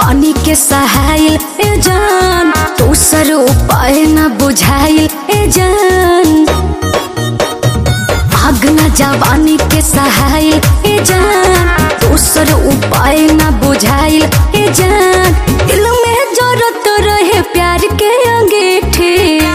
जवानी के सहायल ए जान दूसर उपाय न बुझाइल ए जान आग न जवानी के सहायल ए जान दूसर उपाय न बुझाइल ए जान दिल में जरूरत रहे प्यार के अंगीठी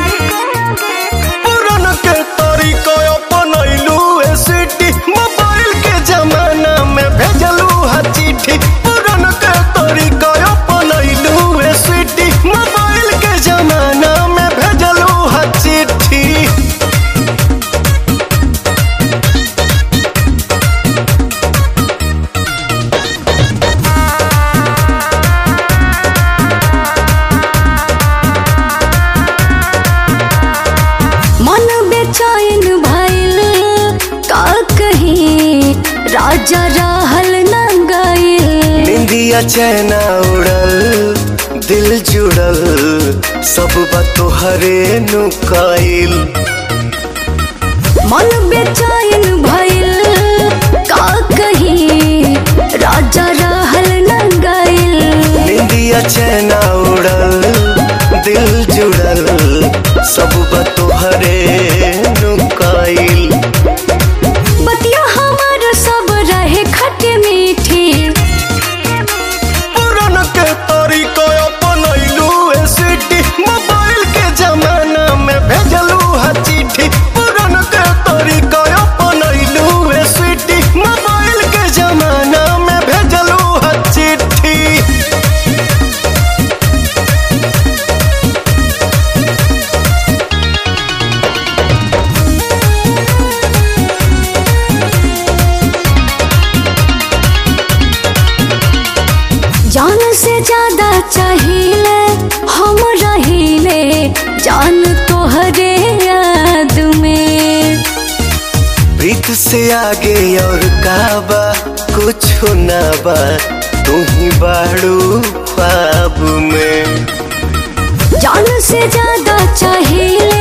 पुरान के तरीका अपनैलू ए सिटी मोबाइल के जमाना में भेजलू हा चिट्ठी पुरान के तरीका अपनैलू ए सिटी मोबाइल के जमाना में भेजलू हा चिट्ठी मन बेचैन भइल का कहीं राजा रहल न गइल निंदिया चैना उड़ल दिल जुड़ल सब बात तोहरे नुकाइल मन बेचैन भइल का कहीं राजा रहल न गइल निंदिया चैना उड़ल दिल जुड़ल सब बात तोहरे नुकाइल बतिया हमार सब रहे खट्टे मीठी पुरान के तरीका अपनैलू ए सिटी मोबाइल के जमाना में भेजलू हा चिट्ठी पुरान के तरीका अपनैलू ए सिटी मोबाइल के जमाना में भेजलू हा चिट्ठी जान से ज्यादा चाहिए हम रहिले जान तोहरे याद में प्रीत से आगे और का बा कुछ ना बा तू ही बाड़ू ख्वाब में जान से ज्यादा चाहिए